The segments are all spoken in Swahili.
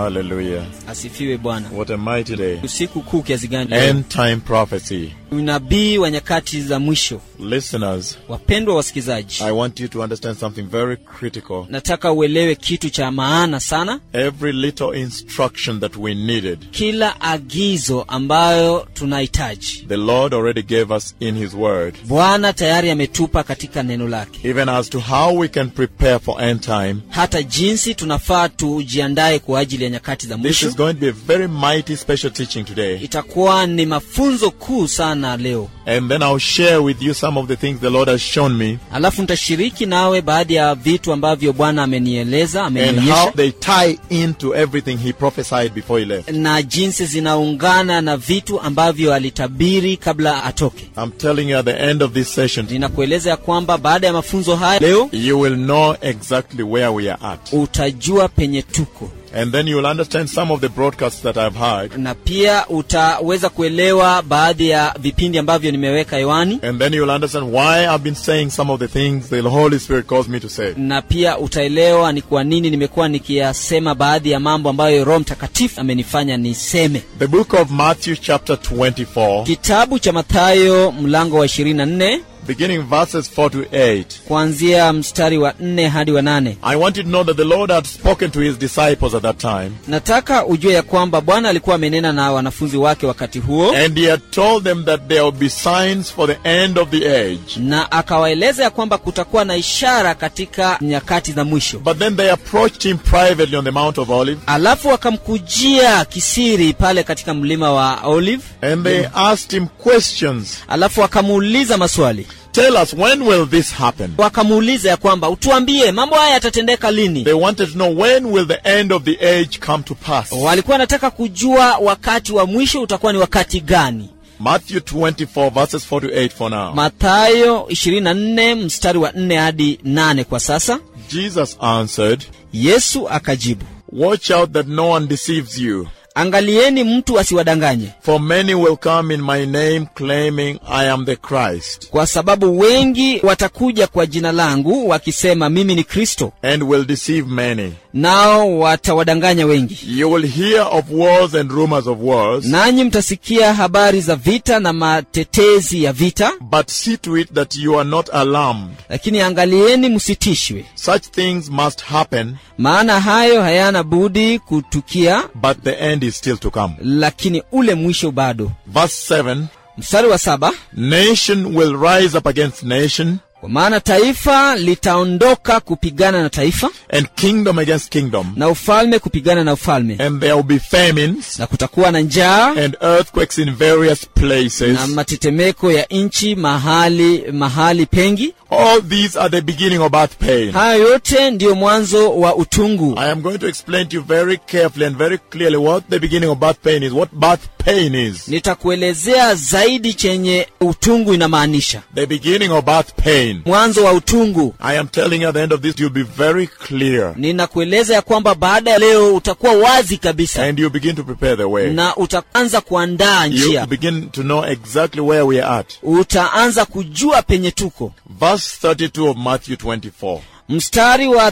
Hallelujah. asifiwe bwana What a mighty day. usiku kuu kiasi gani leo? End time prophecy. unabii wa nyakati za mwisho Listeners, wapendwa wasikilizaji I want you to understand something very critical. nataka uelewe kitu cha maana sana Every little instruction that we needed, kila agizo ambayo tunahitaji the Lord already gave us in His Word. bwana tayari ametupa katika neno lake Even as to how we can prepare for end time. hata jinsi tunafaa tujiandae kwa ajili ya nyakati za This mwisho is going to be a very mighty special teaching today. itakuwa ni mafunzo kuu sana leo And then I'll share with you some of the things the Lord has shown me alafu nitashiriki nawe baadhi ya vitu ambavyo bwana amenieleza and how amenionyesha they tie into everything He prophesied before He left. na jinsi zinaungana na vitu ambavyo alitabiri kabla atoke I'm telling you at the end of this session, ninakueleza ya kwamba baada ya mafunzo haya leo you will know exactly where we are at. utajua penye tuko And then you will understand some of the broadcasts that I've heard. na pia utaweza kuelewa baadhi ya vipindi ambavyo nimeweka hewani And then you will understand why I've been saying some of the things the Holy Spirit calls me to say. na pia utaelewa ni kwa nini nimekuwa nikiyasema baadhi ya mambo ambayo roho mtakatifu amenifanya niseme The book of Matthew, chapter 24, kitabu cha mathayo mlango wa 24 beginning verses 4 to 8. kuanzia mstari wa 4 hadi wa 8 I want you to know that the Lord had spoken to his disciples at that time, nataka ujue ya kwamba bwana alikuwa amenena na wanafunzi wake wakati huo and he had told them that there will be signs for the end of the age. na akawaeleza ya kwamba kutakuwa na ishara katika nyakati za mwisho But then they approached him privately on the Mount of Olives, alafu wakamkujia kisiri pale katika mlima wa olive and they asked him questions. alafu wakamuuliza maswali Tell us, when will this happen? wakamuuliza ya kwamba utuambie mambo haya yatatendeka lini They wanted to know when will the end of the age come to pass. walikuwa wanataka kujua wakati wa mwisho utakuwa ni wakati gani Matthew 24 verses 4 to 8 for now. mathayo 24 mstari wa 4 hadi 8 kwa sasa Jesus answered, yesu akajibu Watch out that no one deceives you. angalieni mtu asiwadanganye For many will come in my name claiming I am the Christ, kwa sababu wengi watakuja kwa jina langu wakisema mimi ni kristo and will deceive many. nao watawadanganya wengi You will hear of wars and rumors of wars, nanyi mtasikia habari za vita na matetezi ya vita but see to it that you are not alarmed. lakini angalieni msitishwe Such things must happen, maana hayo hayana budi kutukia but the end is still to come. lakini ule mwisho bado Verse 7 mstari wa saba Nation will rise up against nation, kwa maana taifa litaondoka kupigana na taifa and kingdom against kingdom, na ufalme kupigana na ufalme and there will be famines na kutakuwa na njaa and earthquakes in various places. na matetemeko ya nchi mahali mahali pengi All these are the beginning of birth pain. hayo yote ndiyo mwanzo wa utungu I am going to explain to you very carefully and very clearly what the beginning of birth pain is, what birth pain is. nitakuelezea zaidi chenye utungu inamaanisha The beginning of birth pain. mwanzo wa utungu I am telling you at the end of this, you'll be very clear. ninakueleza ya kwamba baada ya leo utakuwa wazi kabisa And you begin to prepare the way. na utaanza kuandaa You njia begin to know exactly where we are at. utaanza kujua penye tuko Verse 32 of Matthew 24. mstari wa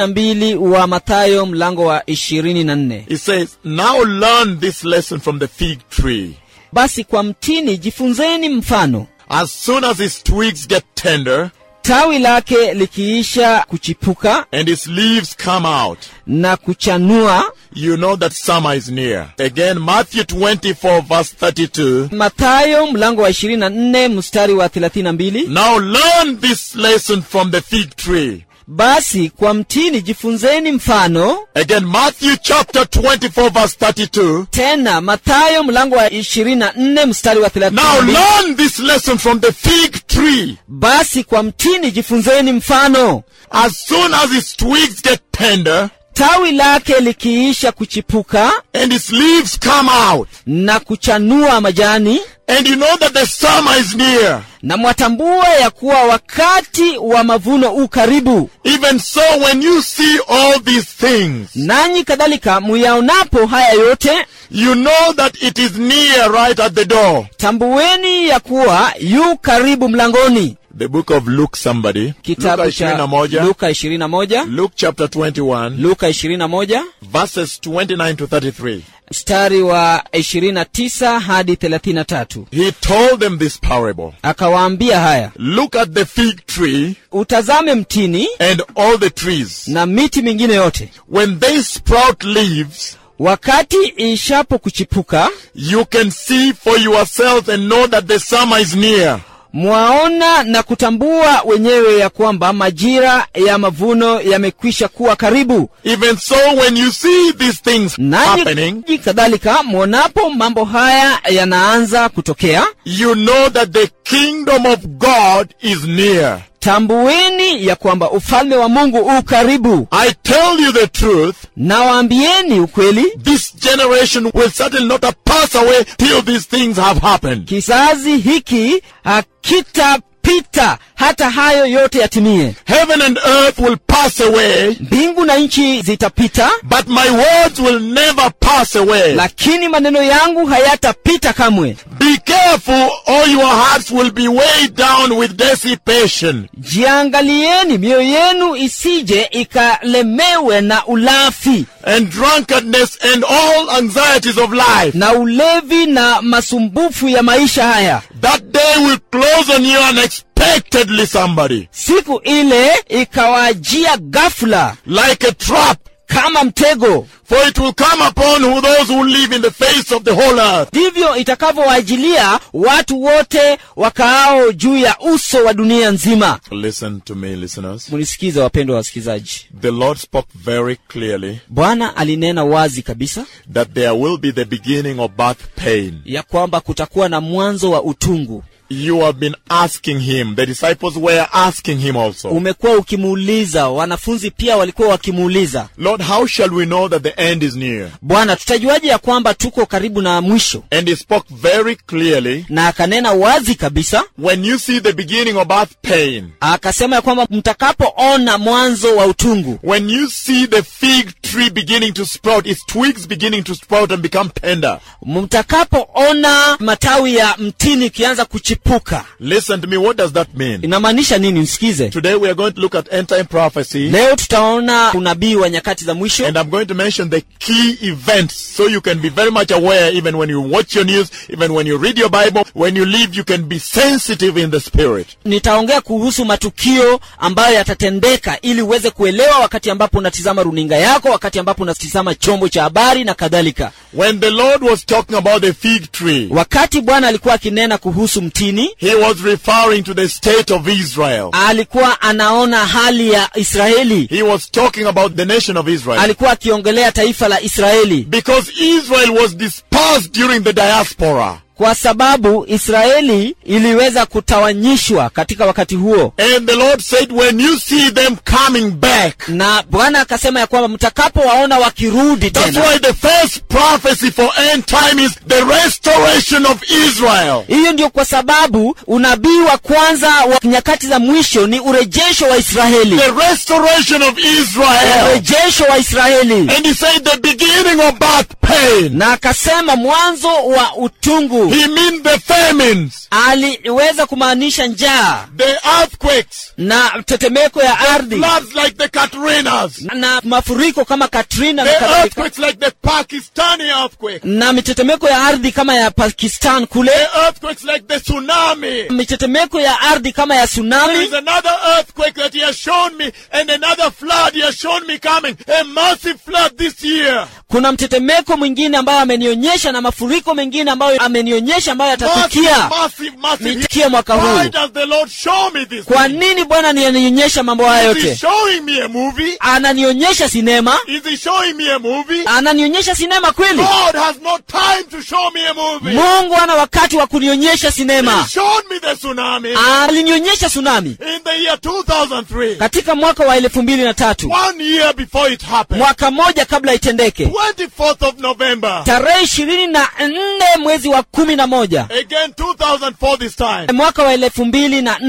32 wa mathayo mlango wa 24 It says, Now learn this lesson from the fig tree. basi kwa mtini jifunzeni mfano As soon as its twigs get tender tawi lake likiisha kuchipuka and its leaves come out, na kuchanua you know that summer is near. Again, Matthew 24 verse 32. mathayo mlango wa 24 mstari wa 32 Now learn this lesson from the fig tree. basi kwa mtini jifunzeni mfano Again, Matthew chapter 24 verse 32. tena mathayo mlango wa 24 mstari wa Now 32 learn this lesson from the fig tree. basi kwa mtini jifunzeni mfano As soon as its twigs get tender tawi lake likiisha kuchipuka and its leaves come out, na kuchanua majani and you know that the summer is near. na mwatambua ya kuwa wakati wa mavuno u karibu Even so, when you see all these things, nanyi kadhalika muyaonapo haya yote you know that it is near right at the door. tambueni ya kuwa yu karibu mlangoni The book of Luke somebody. kitabu Luka cha 21. luka 21 Luke chapter 21. luka 21 Verses 29 to 33. mstari wa 29 hadi 33 He told them this parable. akawaambia haya Look at the fig tree utazame mtini and all the trees. na miti mingine yote When they sprout leaves, wakati ishapo kuchipuka you can see for yourself and know that the summer is near. mwaona na kutambua wenyewe ya kwamba majira ya mavuno yamekwisha kuwa karibu Even so, when you see these things happening, nanyi kadhalika mwonapo mambo haya yanaanza kutokea you know that the kingdom of God is near. tambueni ya kwamba ufalme wa mungu u karibu I tell you the truth, nawaambieni ukweli this generation will certainly not pass away till these things have happened. kizazi hiki hakitapita hata hayo yote yatimie Heaven and earth will pass away, mbingu na nchi zitapita but my words will never pass away. lakini maneno yangu hayatapita kamwe Be careful, or your hearts will be weighed down with dissipation. jiangalieni mioyo yenu isije ikalemewe na ulafi and drunkenness and all anxieties of life. na ulevi na masumbufu ya maisha haya That day will close on you unexpectedly, somebody. siku ile ikawajia ghafula Like a trap. kama mtego For it will come upon who those who live in the face of the whole earth. ndivyo itakavyowajilia watu wote wakaao juu ya uso wa dunia nzima Listen to me, listeners. mlisikiza wapendwa wasikilizaji The Lord spoke very clearly bwana alinena wazi kabisa that there will be the beginning of birth pain. ya kwamba kutakuwa na mwanzo wa utungu You have been asking him. The disciples were asking him also. umekuwa ukimuuliza wanafunzi pia walikuwa wakimuuliza Lord, how shall we know that the end is near? bwana tutajuaje ya kwamba tuko karibu na mwisho And he spoke very clearly. na akanena wazi kabisa When you see the beginning of birth pain, akasema ya kwamba mtakapoona mwanzo wa utungu When you see the fig tree beginning to sprout, its twigs beginning to sprout and become tender, mtakapoona matawi ya mtini ikianza kuchipuka listen to me, what does that mean? inamaanisha nini msikize Today we are going to look at end time prophecy, leo tutaona unabii wa nyakati za mwisho and I'm going to mention the key events so you can be very much aware even when you watch your news, even when you read your Bible, when you live, you can be sensitive in the spirit. nitaongea kuhusu matukio ambayo yatatendeka ili uweze kuelewa wakati ambapo unatizama runinga yako wakati ambapo unatizama chombo cha habari na kadhalika When the Lord was talking about the fig tree, wakati bwana alikuwa akinena kuhusu mtini he was referring to the state of Israel. alikuwa anaona hali ya israeli He was talking about the nation of Israel. alikuwa akiongelea taifa la israeli Because Israel was dispersed during the diaspora. kwa sababu israeli iliweza kutawanyishwa katika wakati huo And the Lord said, when you see them coming back, na bwana akasema ya kwamba mtakapowaona wakirudi that's tena why the first prophecy for end time is the restoration of Israel. hiyo ndio kwa sababu unabii wa kwanza wa nyakati za mwisho ni urejesho wa israeli The restoration of Israel. urejesho wa israeli And he said the beginning of birth pain. na akasema mwanzo wa utungu He means the famines, aliweza kumaanisha njaa the earthquakes, na tetemeko ya ardhi floods like the Katrinas, na mafuriko kama katrina na the kadhalika earthquakes like the Pakistani earthquake, na mitetemeko ya ardhi kama ya pakistan kule the earthquakes like the tsunami. mitetemeko ya ardhi kama ya There tsunami is another earthquake that he has shown me, and another flood he has shown me coming. A massive flood this year. kuna mtetemeko mwingine ambayo amenionyesha na mafuriko mengine ambayo amenionyesha ambayo Massive, yatatukia massive, massive. nitukie mwaka Why huu does the Lord show me this? kwa nini bwana ananionyesha mambo haya Is he yote showing me a movie? ananionyesha sinema Is he showing me a movie? ananionyesha sinema kweli God has no time to show me a movie. mungu ana wakati wa kunionyesha He sinema showed me the tsunami alinionyesha tsunami in the year 2003. katika mwaka wa elfu mbili na tatu One year before it happened. mwaka mmoja kabla itendeke 24th of November. tarehe ishirini na nne mwezi wa kumi na moja Again 2004 this time. mwaka wa elfu mbili na nne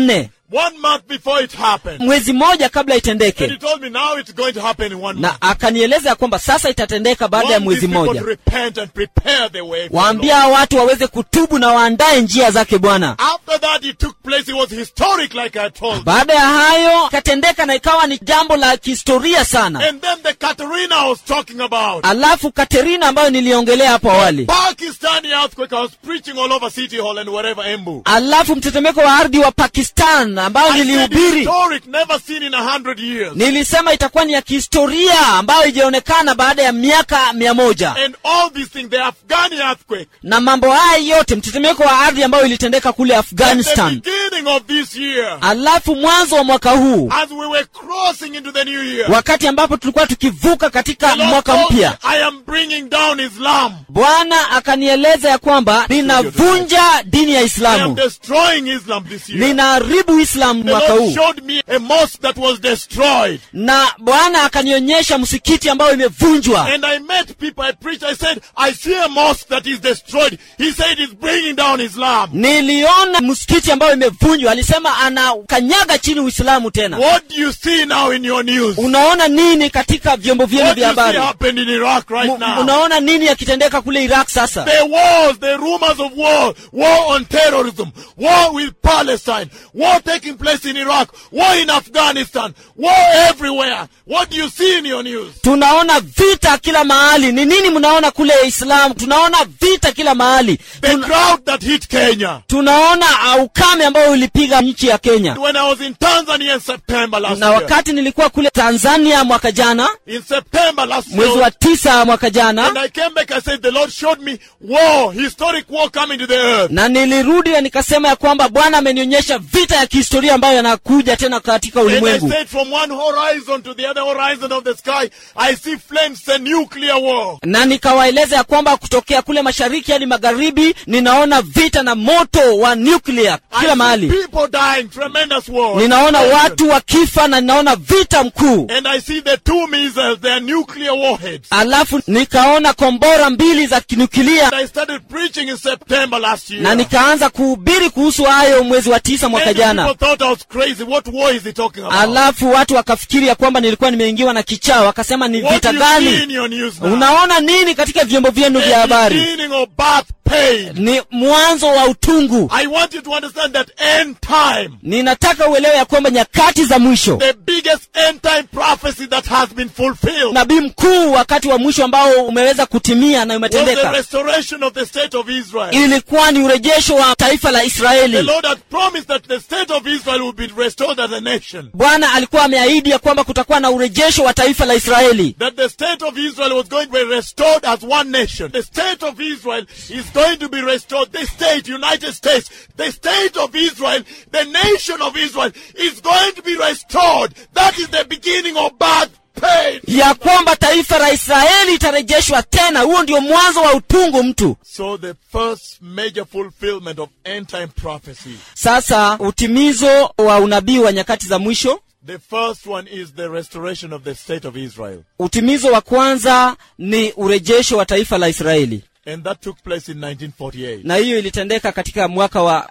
one month before it happened. mwezi mmoja kabla And he itendeke told me now it's going to happen in one month. na akanieleza ya kwamba sasa itatendeka baada ya Want mwezi these people mmoja to repent and prepare the way for the waambia Lord. watu waweze kutubu na waandae njia zake bwana After that, it took place. It was historic, like I told you. baada ya hayo ikatendeka na ikawa ni jambo la kihistoria sana And then the Katerina I was talking about. alafu katerina ambayo niliongelea hapo awali Pakistani earthquake. I was preaching all over City Hall and wherever Embu. alafu mtetemeko wa ardhi wa pakistan ambayo I said nilihubiri historic, never seen in a hundred years. nilisema itakuwa ni ya kihistoria ambayo ijaonekana baada ya miaka mia moja And all these things, the Afghani earthquake. na mambo haya yote mtetemeko wa ardhi ambayo ilitendeka kule At the afghanistan beginning of this year, alafu mwanzo wa mwaka huu as we were crossing into the new year, wakati ambapo tulikuwa tukivuka the katika Lord mwaka told me, mpya I am bringing down Islam. bwana akanieleza ya kwamba ninavunja dini ya I am islamu destroying Islam this year. ninaharibu islamu The mwaka Lord huu showed me a mosque that was destroyed. na bwana akanionyesha msikiti ambayo imevunjwa And I met people, I preached, I said, I see a mosque that is destroyed. He said it's bringing down Islam. niliona msikiti ambayo imevunjwa alisema anakanyaga chini uislamu tena What do you see now in your news? unaona nini katika vyombo vyenu What do vya you see habari happened in Iraq right Mu- now? unaona nini yakitendeka kule iraq sasa The wars, the rumors of war, war on terrorism, war with Palestine, war taking place in Iraq, war in Afghanistan, war everywhere. What do you see in your news? tunaona vita kila mahali ni nini mnaona kule islam tunaona vita kila mahali The Tuna, drought that hit Kenya. tunaona uh, ukame ambao ulipiga nchi ya kenya When I was in Tanzania in September last na year, wakati nilikuwa kule tanzania mwaka jana in September last mwezi year, wa tisa mwaka jana and I came back, I said, the Lord showed me war, historic war coming to the earth. na nilirudi na nikasema ya kwamba bwana amenionyesha vita ya kihistoria ambayo yanakuja tena katika And I ulimwengu said, from one horizon to the other horizon of the sky, I see flames, a nuclear war. na nikawaeleza ya kwamba kutokea kule mashariki hadi magharibi ninaona vita na moto wa nuclear I kila see mahali people dying, tremendous war. ninaona watu wakifa na ninaona vita mkuu And I see the two missiles, they are nuclear warheads. alafu nikaona kombora mbili za kinukilia And I started preaching in September last year. na nikaanza kuhubiri kuhusu hayo mwezi wa tisa mwaka Many jana people thought I was crazy. What war is he talking about? alafu watu wakafikiri ya kwamba nilikuwa nimeingiwa na kichaa wakasema ni what vita do you see in gani your news now? unaona nini katika vyombo vyenu vya The habari beginning of birth pain. ni mwanzo wa utungu I want you to understand that end time, ninataka uelewe ya kwamba nyakati za mwisho the biggest end time prophecy that has been fulfilled, nabii mkuu wakati wa mwisho ambao umeweza kutimia na was the umetendeka restoration of the state of Israel. ilikuwa ni urejesho wa taifa la The israeli Lord had promised that the state of Israel would be restored as a nation. bwana alikuwa ameahidi ya kwamba kutakuwa na urejesho wa taifa la israeli That the state of Israel was going to be restored as one nation. The state of Israel is going to be restored. The state, United States, the state of Israel, the nation of Israel is going to be restored. That is the beginning of birth pain. ya kwamba taifa la israeli itarejeshwa tena huo ndio mwanzo wa utungu mtu So the first major fulfillment of end time prophecy. sasa utimizo wa unabii wa nyakati za mwisho The first one is the restoration of the state of Israel. utimizo wa kwanza ni urejesho wa taifa la israeli And that took place in 1948. na hiyo ilitendeka katika mwaka wa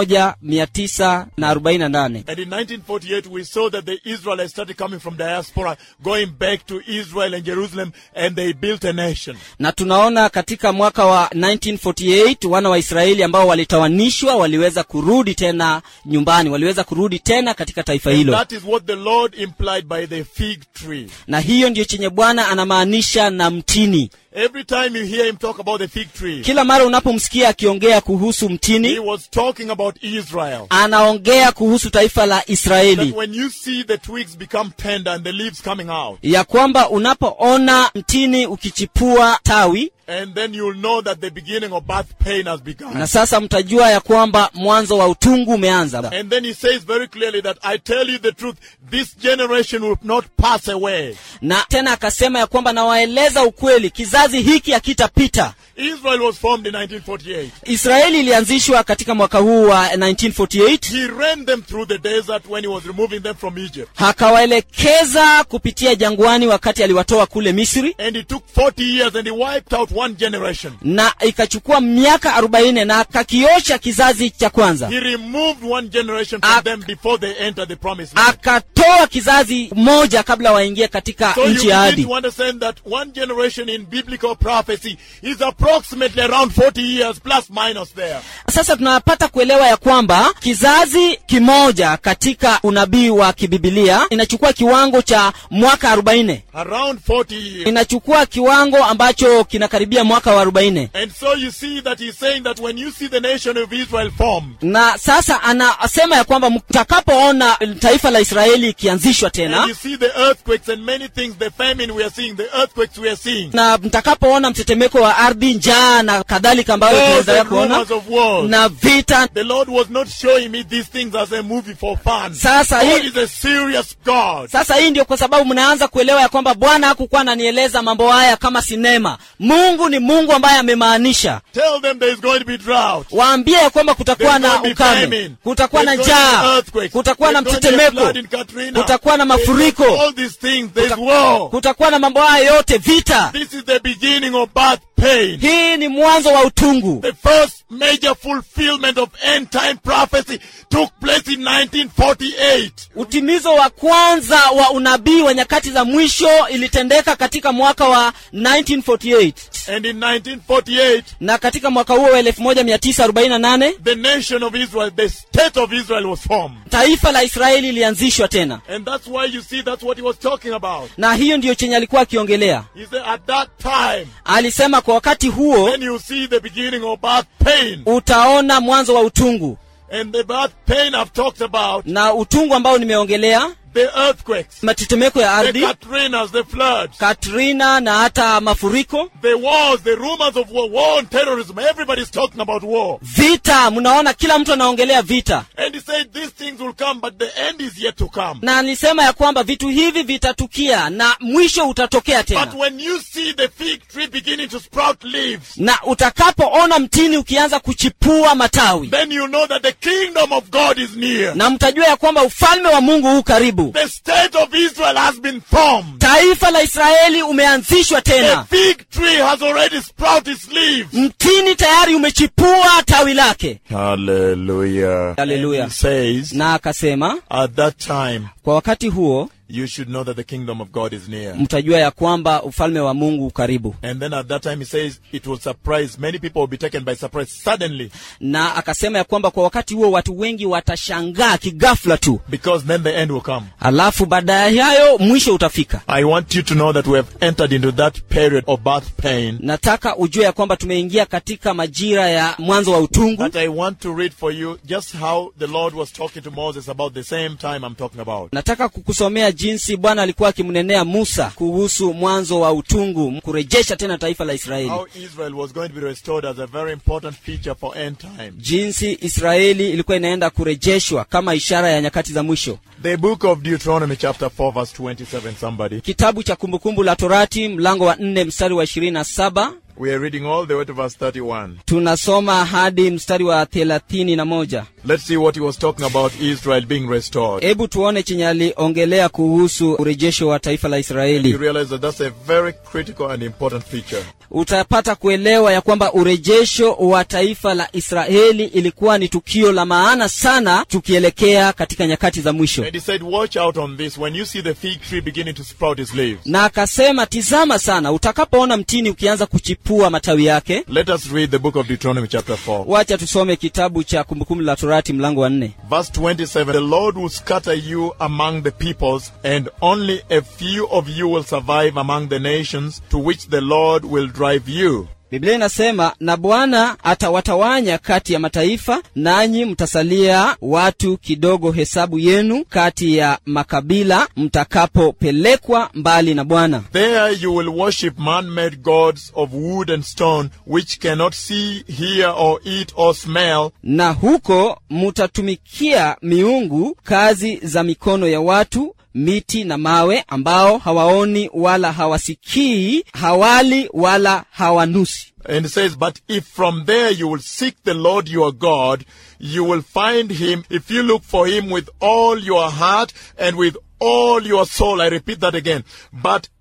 1948 And in 1948, we saw that the Israelites started coming from diaspora, going back to Israel and Jerusalem, and they built a nation. na tunaona katika mwaka wa 1948 wana wa israeli ambao walitawanishwa waliweza kurudi tena nyumbani waliweza kurudi tena katika taifa And hilo that is what the Lord implied by the fig tree. na hiyo ndiyo chenye bwana anamaanisha na mtini Every time you hear him talk about the fig tree, kila mara unapomsikia akiongea kuhusu he mtini was talking about Israel. anaongea kuhusu taifa la That israeli when you see the twigs become tender and the leaves coming out, ya kwamba unapoona mtini ukichipua tawi and then you'll know that the beginning of birth pain has begun. na sasa mtajua ya kwamba mwanzo wa utungu umeanza And then he says very clearly that I tell you the truth, this generation will not pass away. na tena akasema ya kwamba nawaeleza ukweli kizazi hiki hakitapita Israel was formed in 1948. israeli ilianzishwa katika mwaka huu wa 1948 He ran them through the desert when he was removing them from Egypt. akawaelekeza kupitia jangwani wakati aliwatoa kule misri And it took 40 years and he wiped out one generation. na ikachukua miaka arobaini na akakiosha kizazi cha kwanza He removed one generation from Ak- them before they enter the promised land. akatoa kizazi moja kabla waingie katika So you nchi ya begin ahadi to understand that one generation in biblical prophecy is approximately around 40 years plus minus there. sasa tunapata kuelewa ya kwamba kizazi kimoja katika unabii wa kibibilia inachukua kiwango cha mwaka 40 Around 40 years. inachukua kiwango ambacho kinakaribia mwaka wa 40 And so you see that he's saying that when you see the nation of Israel formed, na sasa anasema ya kwamba mtakapoona taifa la israeli ikianzishwa and tena you see the earthquakes and many things, the famine we are seeing, the earthquakes we are seeing, na mtakapoona mtetemeko wa ardhi njaa na kadhalika ambayo all tunaweza the kuona rumors of wars. na vita The Lord was not showing me these things as a movie for fun. Sasa God hii- is a serious God. sasa hii ndio kwa sababu mnaanza kuelewa ya kwamba bwana hakukuwa ananieleza mambo haya kama sinema mungu ni mungu ambaye amemaanisha Tell them there is going to be drought. waambie ya kwamba kutakuwa There's na going to be ukame famine. kutakuwa na There's going to be njaa earthquakes. kutakuwa na There's going to be mtetemeko flood in Katrina. kutakuwa na There's mafuriko. all these things. There's war. kutakuwa na mambo haya yote vita This is the beginning of birth pain. hii ni mwanzo wa utungu The first major fulfillment of end time prophecy took place in 1948. utimizo wa kwanza wa unabii wa nyakati za mwisho ilitendeka katika mwaka wa 1948 And in 1948, na katika mwaka huo wa 1948 the nation of Israel, the state of Israel was formed. taifa la israeli ilianzishwa tena And that's why you see that's what he was talking about. na hiyo ndiyo chenye alikuwa akiongelea He said, at that time, alisema kwa wakati huo then you see the beginning of birth pain. utaona mwanzo wa utungu And the birth pain I've talked about, na utungu ambao nimeongelea the earthquakes, matetemeko ya the ardhi Katrinas, the floods, katrina na hata mafuriko the wars, the rumors of war, war and terrorism. Everybody's talking about war. vita mnaona kila mtu anaongelea vita And he said these things will come, but the end is yet to come. na alisema ya kwamba vitu hivi vitatukia na mwisho utatokea But tena when you see the fig tree beginning to sprout leaves, na utakapoona mtini ukianza kuchipua matawi then you know that the kingdom of God is near. na mtajua ya kwamba ufalme wa mungu huu karibu The state of Israel has been formed. taifa la israeli umeanzishwa The tena fig tree has already sprouted its leaves. mtini tayari umechipua tawi lake Hallelujah. Hallelujah. And he says, na akasema at that time, kwa wakati huo you should know that the kingdom of God is near. mtajua ya kwamba ufalme wa mungu ukaribu And then at that time, he says, it will surprise. Many people will be taken by surprise suddenly na akasema ya kwamba kwa wakati huo watu wengi watashangaa kigafla tu because then the end will come. alafu baada ya hayo mwisho utafika I want you to know that we have entered into that period of birth pain. nataka ujue ya kwamba tumeingia katika majira ya mwanzo wa utungu But I want to read for you just how the Lord was talking to Moses about the same time I'm talking about. nataka kukusomea jinsi bwana alikuwa akimnenea musa kuhusu mwanzo wa utungu kurejesha tena taifa la israeli How Israel was going to be restored as a very important feature for end time. jinsi israeli ilikuwa inaenda kurejeshwa kama ishara ya nyakati za mwisho The book of Deuteronomy, chapter 4, verse 27. Somebody. kitabu cha kumbukumbu la torati mlango wa nne mstari wa ishirini na saba We are reading all the way to verse 31. tunasoma hadi mstari wa thelathini na moja Let's see what he was talking about Israel being restored. hebu tuone chenye aliongelea kuhusu urejesho wa taifa la You israeli realize that that's a very critical and important feature. utapata kuelewa ya kwamba urejesho wa taifa la israeli ilikuwa ni tukio la maana sana tukielekea katika nyakati za mwisho And he said, Watch out on this. When you see the fig tree beginning to sprout its leaves, na akasema tizama sana utakapoona mtini ukianza kuchipua matawi yake let us read the book of Deuteronomy, chapter 4. wacha tusome kitabu cha kumbukumbu la torati mlango wa nne Verse 27 The Lord will scatter you among the peoples, and only a few of you will survive among the nations to which the Lord will drive you. biblia inasema na bwana atawatawanya kati ya mataifa nanyi mtasalia watu kidogo hesabu yenu kati ya makabila mtakapopelekwa mbali na bwana There you will worship man-made gods of wood and stone, which cannot see, hear, or eat, or smell, na huko mutatumikia miungu kazi za mikono ya watu miti na mawe ambao hawaoni wala hawasikii hawali wala hawanusi And it says, But if from there you will seek the Lord your God, you will find him if you look for him with all your heart and with all your soul. I repeat that again. But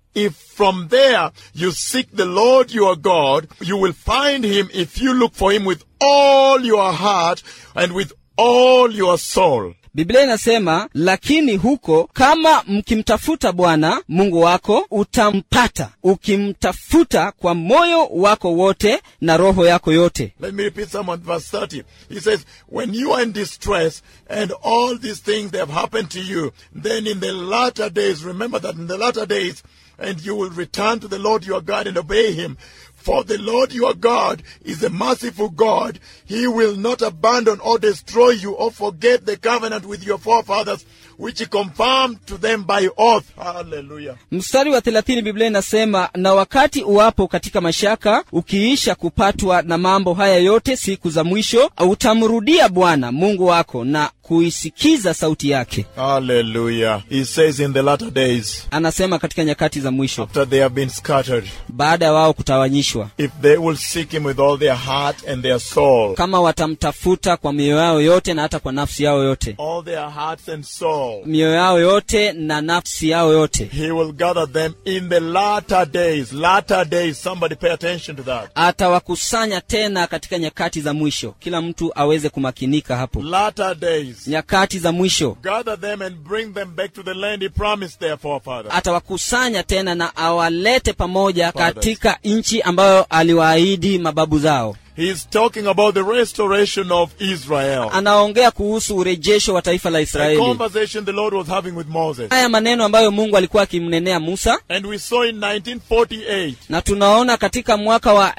If from there you seek the Lord your God, you will find him if you look for him with all your heart and with all your soul. biblia inasema lakini huko kama mkimtafuta bwana mungu wako utampata ukimtafuta kwa moyo wako wote na roho yako yote Let me repeat some of verse 30. He says, When you are in distress and all these things that have happened to you, then in the latter days, remember that in the latter days, and you will return to the Lord your God and obey him. For the Lord your God is a merciful God. He will not abandon or destroy you or forget the covenant with your forefathers, which he confirmed to them by oath. Hallelujah. mstari wa thelathini biblia inasema na wakati uwapo katika mashaka ukiisha kupatwa na mambo haya yote siku za mwisho utamrudia bwana mungu wako na kuisikiza sauti yake Hallelujah. He says in the latter days, anasema katika nyakati za mwisho after they have been scattered, baada ya wao kutawanyishwa if they will seek him with all their heart and their soul, kama watamtafuta kwa mioyo yao yote na hata kwa nafsi yao yote all their hearts and soul, mioyo yao yote na nafsi yao yote he will gather them in the latter days. Latter days. Somebody pay attention to that. atawakusanya tena katika nyakati za mwisho kila mtu aweze kumakinika hapo Latter days. nyakati za mwisho Gather them and bring them back to the land he promised their forefathers. atawakusanya tena na awalete pamoja Fathers. katika nchi ambayo aliwaahidi mababu zao He's talking about the restoration of Israel. anaongea kuhusu urejesho wa taifa la The israeli conversation the Lord was having with Moses. haya maneno ambayo mungu alikuwa akimnenea musa And we saw in 1948, na tunaona katika mwaka wa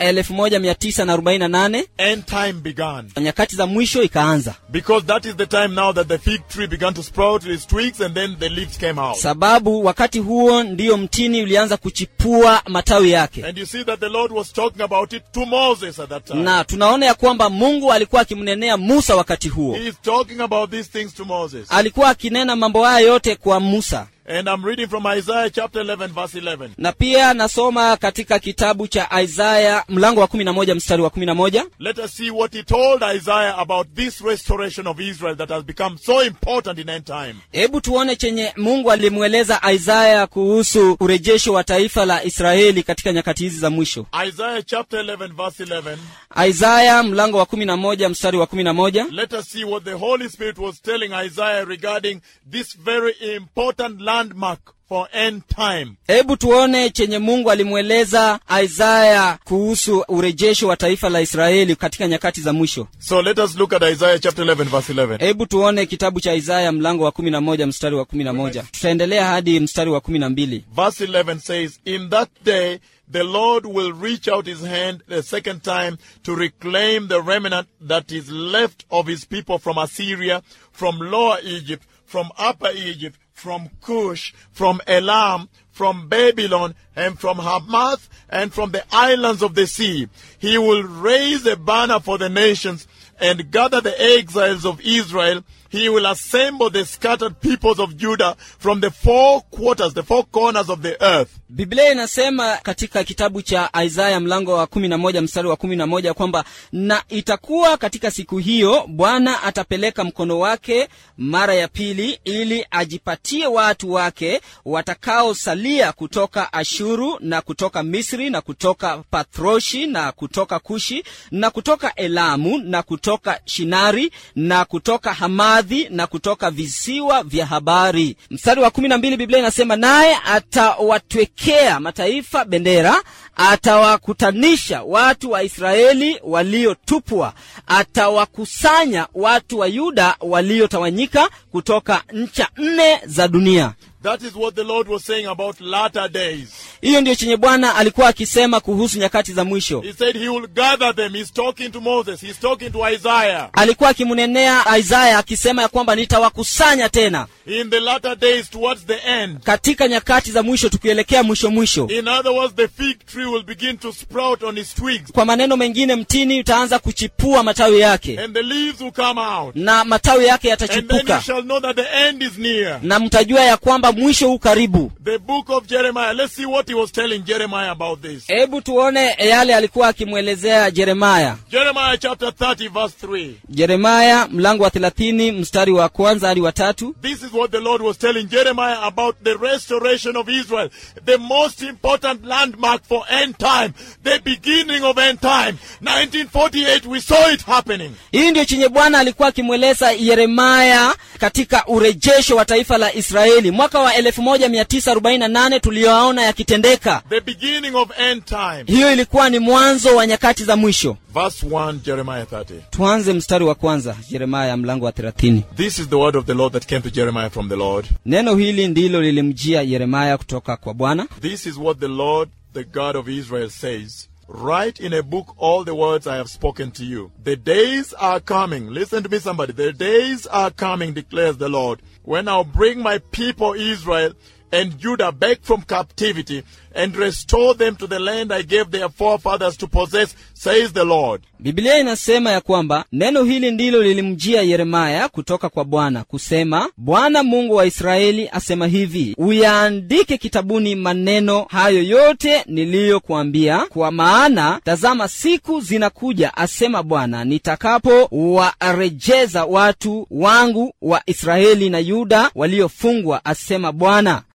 1948 end time began. nyakati za mwisho ikaanza Because that is the time now that the fig tree began to sprout its twigs and then the leaves came out. sababu wakati huo ndiyo mtini ulianza kuchipua matawi yake And you see that the Lord was talking about it to Moses at that time. na tunaona ya kwamba mungu alikuwa akimnenea musa wakati huo He is talking about these things to Moses. alikuwa akinena mambo haya yote kwa musa And I'm reading from Isaiah chapter 11, verse 11. na pia nasoma katika kitabu cha isaya mlango wa 11 mstari wa 11 Let us see what he told Isaiah about this restoration of Israel that has become so important in end time. hebu tuone chenye mungu alimweleza isaya kuhusu urejesho wa taifa la israeli katika nyakati hizi za mwisho Isaiah chapter 11, verse 11. isaya mlango wa 11 mstari wa 11 Let us see what the Holy Spirit was telling Isaiah regarding this very important landmark for end time. hebu tuone chenye mungu alimweleza isaya kuhusu urejesho wa taifa la israeli katika nyakati za mwisho So let us look at Isaiah chapter 11, verse 11. hebu tuone kitabu cha isaya mlango wa 11 mstari wa 11 tutaendelea hadi mstari wa 12 Verse 11 says, In that day the Lord will reach out his hand the second time to reclaim the remnant that is left of his people from Assyria, from Lower Egypt, from Upper Egypt, from Cush, from Elam, from Babylon, and from Hamath, and from the islands of the sea. He will raise a banner for the nations and gather the exiles of Israel. He will assemble the scattered peoples of Judah from the four quarters, the four corners of the earth. biblia inasema katika kitabu cha isaya mlango wa 11 mstari wa 11 kwamba na itakuwa katika siku hiyo bwana atapeleka mkono wake mara ya pili ili ajipatie watu wake watakaosalia kutoka ashuru na kutoka misri na kutoka pathroshi na kutoka kushi na kutoka elamu na kutoka shinari na kutoka hamadhi na kutoka visiwa vya habari mstari wa kumi na mbili biblia inasema naye atawatwekea mataifa bendera atawakutanisha watu wa israeli waliotupwa atawakusanya watu wa yuda waliotawanyika kutoka ncha nne za dunia That is what the Lord was saying about latter days. hiyo ndiyo chenye bwana alikuwa akisema kuhusu nyakati za mwisho He said he will gather them. He's talking to Moses. He's talking to Isaiah. alikuwa akimnenea isaya akisema ya kwamba nitawakusanya tena In the latter days towards the end. katika nyakati za mwisho tukielekea mwisho mwisho In other words, the fig tree will begin to sprout on its twigs kwa maneno mengine mtini utaanza kuchipua matawi yake and the leaves will come out. na matawi yake And then you yatachipuka shall know that the end is near. na mtajua ya kwamba mwisho huu karibu The book of Jeremiah. Let's see what he was telling Jeremiah about this. hebu tuone yale alikuwa akimwelezea jeremaya Jeremiah chapter 30, verse 3. jeremaya mlango wa thelathini mstari wa kwanza hadi wa tatu This is what the Lord was telling Jeremiah about the restoration of Israel, the most important landmark for end time, the beginning of end time. 1948, we saw it happening. hii ndio chenye bwana alikuwa akimweleza yeremaya katika urejesho wa taifa la israeli mwaka wa 1948 tuliyoaona yakitendeka The beginning of end time. hiyo ilikuwa ni mwanzo wa nyakati za mwisho Verse 1, Jeremiah 30. tuanze mstari wa kwanza yeremaya mlango wa 30 This is the word of the Lord that came to Jeremiah from the Lord. neno hili ndilo lilimjia yeremaya kutoka kwa bwana This is what the Lord, the God of Israel, says. Write in a book all the words I have spoken to you. The days are coming. Listen to me, somebody. The days are coming, declares the Lord, when I'll bring my people Israel and Judah back from captivity and restore them to the land I gave their forefathers to possess, says the Lord. biblia inasema ya kwamba neno hili ndilo lilimjia yeremaya kutoka kwa bwana kusema bwana mungu wa israeli asema hivi uyaandike kitabuni maneno hayo yote niliyokuambia kwa maana tazama siku zinakuja asema bwana nitakapo warejeza watu wangu wa israeli na yuda waliofungwa asema bwana